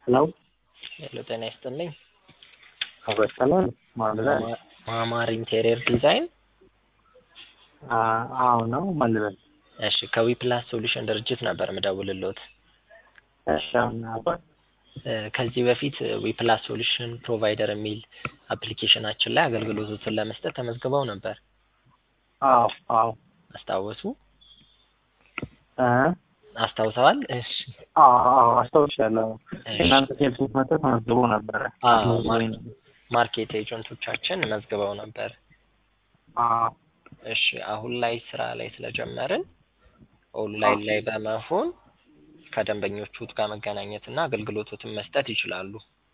ሄሎ ሄሎ ጤና ይስጥልኝ። አበሰላል ማለት ማማ- ማማር ኢንቴሪየር ዲዛይን። አዎ ነው ማለት እሺ ከዊፕላስ ሶሉሽን ድርጅት ነበር ምደውልልዎት። እሺ አሁን አባ- እ፣ ከዚህ በፊት ዊፕላስ ሶሉሽን ፕሮቫይደር የሚል አፕሊኬሽናችን ላይ አገልግሎቶችን ለመስጠት ተመዝግበው ነበር። አዎ አዎ አስታወሱ? እ አስታውሰዋል? እሺ አዎ አዎ አስታውሻለሁ። እሺ። እናንተ ሴልስ መጥተህ ተመዝግቦ ነበረ። አዎ ማር- ማርኬት ኤጀንቶቻችን መዝግበው ነበር። አዎ እሺ አሁን ላይ ስራ ላይ ስለጀመርን ኦንላይን ላይ በመሆን ከደንበኞቹ ጋር መገናኘት እና አገልግሎቶትን መስጠት ይችላሉ።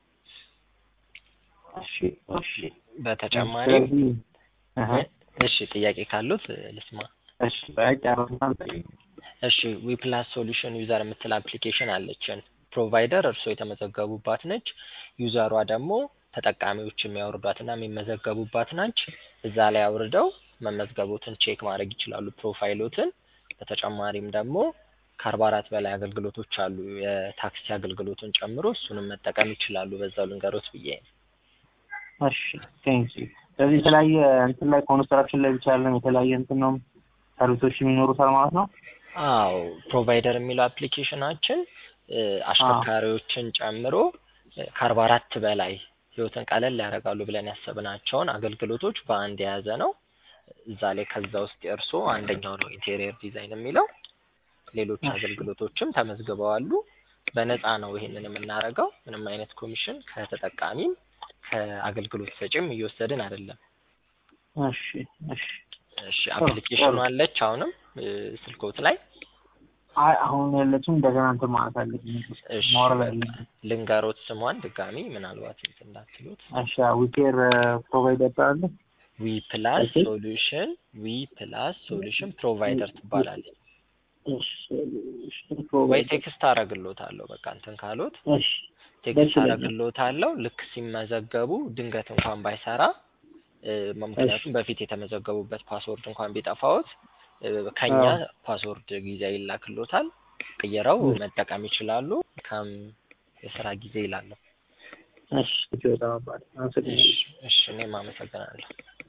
እሺ እሺ በተጨማሪም ስለዚህ እህ እሺ ጥያቄ ካሉት እ፣ ልስማ። እሺ በቃ ጨረስን። እሺ ዊፕላስ ሶሉሽን ዩዘር የምትል አፕሊኬሽን አለችን። ፕሮቫይደር እርስዎ የተመዘገቡባት ነች። ዩዘሯ ደግሞ ተጠቃሚዎች የሚያወርዷትና የሚመዘገቡባት ናች። እዛ ላይ አውርደው መመዝገቦትን ቼክ ማድረግ ይችላሉ፣ ፕሮፋይሎትን። በተጨማሪም ደግሞ ከአርባ አራት በላይ አገልግሎቶች አሉ የታክሲ አገልግሎትን ጨምሮ እሱንም መጠቀም ይችላሉ። በዛው ልንገሮት ብዬ ነው። እሺ ቴንክ ዩ። ስለዚህ የተለያየ እንትን ላይ ኮንስትራክሽን ላይ ብቻ ያለን የተለያየ እንትን ነው ሰርቪሶች የሚኖሩታል ማለት ነው። አዎ ፕሮቫይደር የሚለው አፕሊኬሽናችን እ፣ አሽከርካሪዎችን ጨምሮ እ፣ ከአርባ አራት በላይ ህይወትን ቀለል ያደርጋሉ ብለን ያሰብናቸውን አገልግሎቶች በአንድ የያዘ ነው። እዛ ላይ ከዛ ውስጥ የእርስዎ አንደኛው ነው ኢንቴሪየር ዲዛይን የሚለው። ሌሎች እሺ። አገልግሎቶችም ተመዝግበዋሉ። በነፃ ነው ይሄንን የምናደርገው። ምንም አይነት ኮሚሽን ከተጠቃሚም ከአገልግሎት ሰጪም እየወሰድን አይደለም። እሺ እሺ እሺ ጥሩ፣ አፕሊኬሽኑ ጥሩ። አለች አሁንም እ፣ ስልክዎት ላይ አይ አሁን ያለችው እንደገና እንትን ማለት አለብኝ እሺ ማውረድ በቃ አለብኝ። ልንገሮት ስሟን ድጋሚ ምናልባት እንትን እንዳትሉት። እሺ ዊኬር ፕሮቫይደር አለ። ዊ ፕላስ እሺ። ሶሉሽን ዊ ፕላስ ሶሉሽን ፕሮቫይደር ትባላለች። እሺ እሺ ወይ ፕሮቫይደር ቴክስት አረግሎታለሁ በቃ እንትን ካሉት እሺ ቴክስት ደስ ይለኛል። አረግሎታለሁ። ልክ ሲመዘገቡ ድንገት እንኳን ባይሰራ እ፣ ምክንያቱም በፊት የተመዘገቡበት ፓስወርድ እንኳን ቢጠፋዎት እ፣ ከኛ አዎ። ፓስወርድ ጊዜ ይላክሎታል። ቀይረው እሺ። መጠቀም ይችላሉ። ከም የስራ ጊዜ ይላለሁ። እሺ በጣም አባሪ አመሰግናለሁ። እሺ እሺ፣ እኔም አመሰግናለሁ።